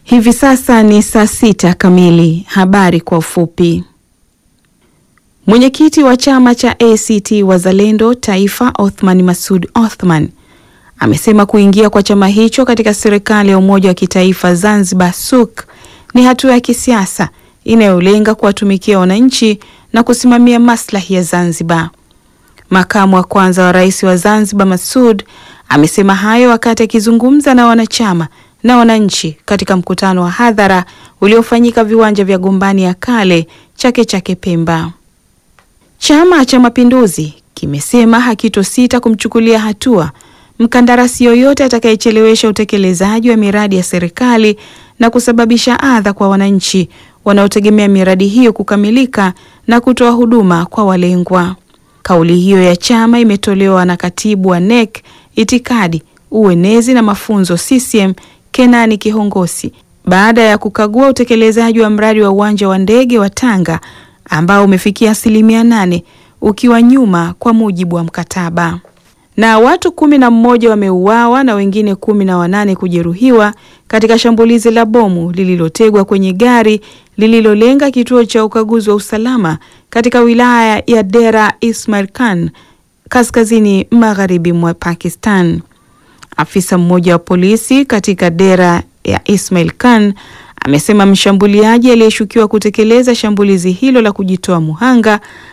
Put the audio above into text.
Hivi sasa ni saa sita kamili. Habari kwa ufupi. Mwenyekiti wa chama cha ACT Wazalendo Taifa, Othman Masud Othman amesema kuingia kwa chama hicho katika serikali ya umoja wa kitaifa Zanzibar SUK ni hatua ya kisiasa inayolenga kuwatumikia wananchi na kusimamia maslahi ya Zanzibar. Makamu wa kwanza wa rais wa Zanzibar Masud amesema hayo wakati akizungumza na wanachama na wananchi katika mkutano wa hadhara uliofanyika viwanja vya Gombani ya kale Chake Chake Pemba. Chama cha Mapinduzi kimesema hakitosita kumchukulia hatua mkandarasi yoyote atakayechelewesha utekelezaji wa miradi ya serikali na kusababisha adha kwa wananchi wanaotegemea miradi hiyo kukamilika na kutoa huduma kwa walengwa. Kauli hiyo ya chama imetolewa na katibu wa NEC itikadi, uenezi na mafunzo CCM Kenani Kihongosi baada ya kukagua utekelezaji wa mradi wa uwanja wa ndege wa Tanga ambao umefikia asilimia nane ukiwa nyuma kwa mujibu wa mkataba. Na watu kumi na mmoja wameuawa na wengine kumi na wanane kujeruhiwa katika shambulizi la bomu lililotegwa kwenye gari lililolenga kituo cha ukaguzi wa usalama katika wilaya ya Dera Ismail Khan kaskazini magharibi mwa Pakistan. Afisa mmoja wa polisi katika Dera ya Ismail Khan amesema mshambuliaji aliyeshukiwa kutekeleza shambulizi hilo la kujitoa muhanga